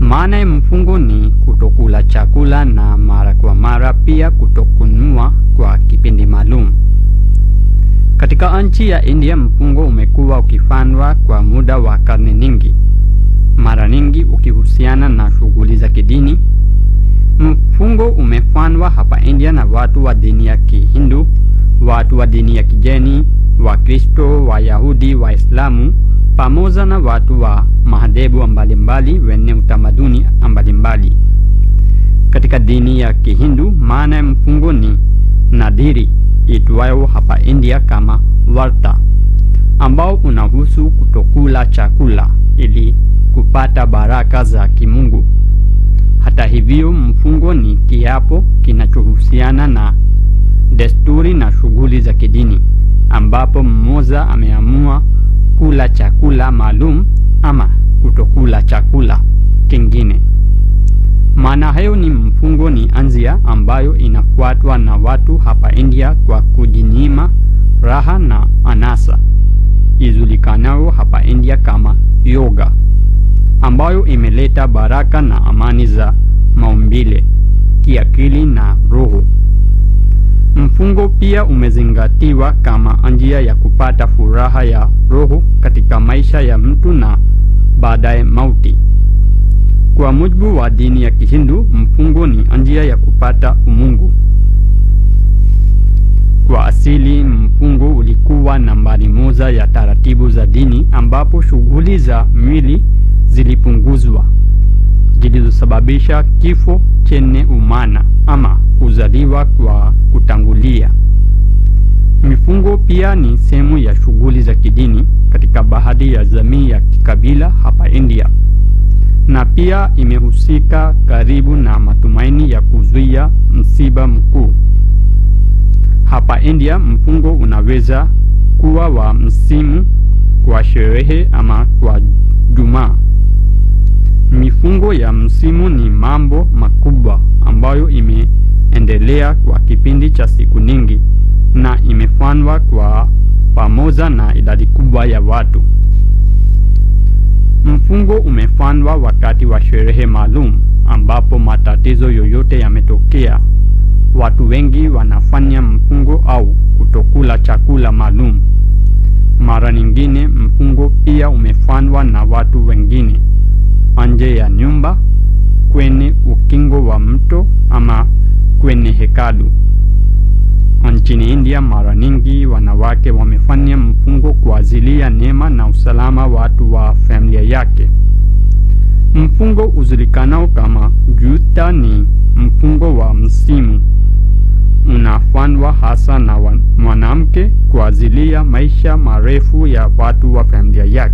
Maana ya mfungo ni kutokula chakula na mara kwa mara, pia kutokununua kwa kipindi maalum. Katika nchi ya India, mfungo umekuwa ukifanywa kwa muda wa karne nyingi, mara nyingi ukihusiana na shughuli za kidini. Mfungo umefanywa hapa India na watu wa dini ya Kihindu, watu wa dini ya Kijeni, Wakristo, Wayahudi, Waislamu pamoja na watu wa madhehebu mbalimbali wenye utamaduni mbalimbali. Katika dini ya Kihindu, maana ya mfungo ni nadhiri itwayo hapa India kama Varta, ambao unahusu kutokula chakula ili kupata baraka za kimungu. Hata hivyo, mfungo ni kiapo kinachohusiana na desturi na shughuli za kidini, ambapo mmoja ameamua kula chakula maalum ama kutokula chakula kingine. Maana hayo ni mfungo ni anzia ambayo inafuatwa na watu hapa India kwa kujinyima raha na anasa ijulikanayo hapa India kama yoga, ambayo imeleta baraka na amani za maumbile, kiakili na roho. Mfungo pia umezingatiwa kama njia ya kupata furaha ya roho katika maisha ya mtu na baadaye mauti. Kwa mujibu wa dini ya Kihindu, mfungo ni njia ya kupata umungu. Kwa asili, mfungo ulikuwa nambari moja ya taratibu za dini, ambapo shughuli za mwili zilipunguzwa zilizosababisha kifo chenye umana ama kuzaliwa kwa kutangulia. Mifungo pia ni sehemu ya shughuli za kidini katika baadhi ya jamii ya kikabila hapa India, na pia imehusika karibu na matumaini ya kuzuia msiba mkuu. Hapa India, mfungo unaweza kuwa wa msimu, kwa sherehe ama kwa Jumaa. Mifungo ya msimu ni mambo makubwa ambayo imeendelea kwa kipindi cha siku nyingi na imefanywa kwa pamoja na idadi kubwa ya watu. Mfungo umefanywa wakati wa sherehe maalum ambapo matatizo yoyote yametokea. Watu wengi wanafanya mfungo au kutokula chakula maalum. Mara nyingine mfungo pia umefanywa na watu wengine nje ya nyumba, kwenye ukingo wa mto ama kwenye hekalu. Nchini India, mara nyingi wanawake wamefanya mfungo kwa ajili ya neema na usalama watu wa familia yake. Mfungo ujulikanao kama Juta ni mfungo wa msimu, unafanywa hasa na mwanamke kwa ajili ya maisha marefu ya watu wa familia yake.